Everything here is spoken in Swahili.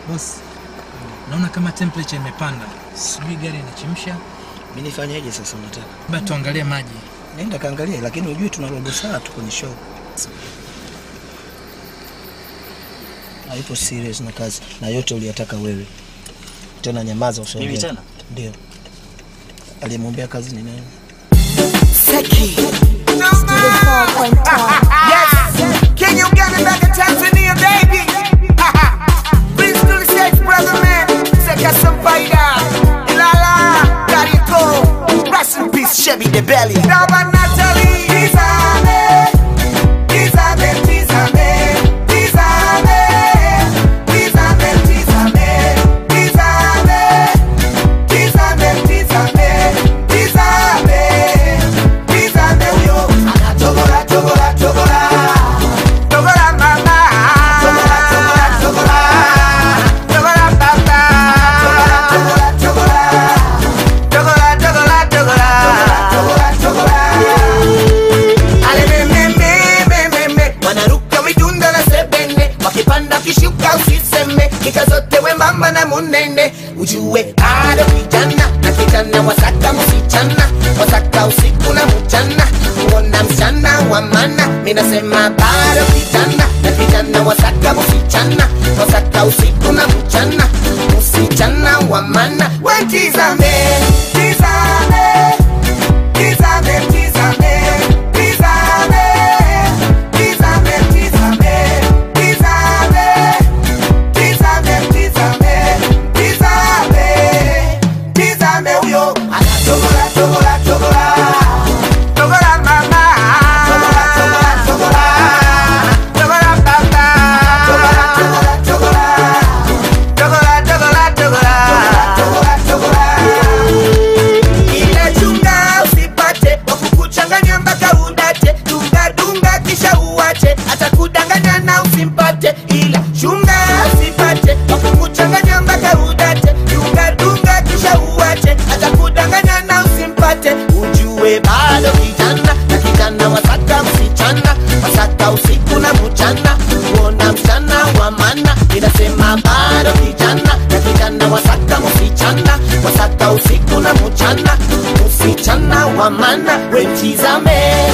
Boss, naona kama temperature imepanda, sijui gari inachemsha. Mimi nifanyeje sasa unataka? Labda tuangalie maji. Nenda kaangalia, lakini ujue tuna robo saa tu kwenye show. Haipo serious na kazi na yote uliyataka wewe. Tena nyamaza usiongee. Mimi tena? Ndio. Aliyemwombea kazi ni nani? Seki. Yes. Can you get it back in Tanzania, baby? Please do the sex, brother, man. Seka Sampaida. Ilala. Kariko. Rest in peace, Chevy the Belly. Daba Natalie. Tizame. Tizame, tizame. Tizame. Tizame, tizame. Tizame. Tizame, tizame. Tizame. Tizame huyo. Anachogora, chogora, chogora. Chogora mama. Chogora, chogora, chogora. Chogora baba. Chogora, chogora, chogora. Chogora, chogora, chogora. Chogora, chogora. Ale me, me, me, me, me, me. Wanaruka midunda na sebene wakipanda kishuka usiseme kika zote wembamba na munene ujue bado kijana na kijana wasaka msichana wasaka usiku na mchana kuona msichana wa mana minasema bado kijana na kijana wasaka msichana wasaka usiku na mchana msichana wa mana wetizame tizame tizame tizame tizame tizame tizame tizame tizame tizame tizame tizame huyo anachogora chogora chogora chogora mama chogora chogora chogora chogora baba chogora chogora chogora chogora chogora chogora chogora ila chunga usipate wakukuchanganya mpaka udate dunga dunga kisha uwache atakudanganya na usimpate ila chunga usipate wakukuchanganya mpaka udate dunga dunga kisha uwache atakudanganya na usimpate ujue bado kijana na kijana wasaka msichana wasaka usiku na mchana kuona msichana wa mana inasema bado kijana na kijana wasaka msichana wasaka usiku na mchana msichana wa mana wetizame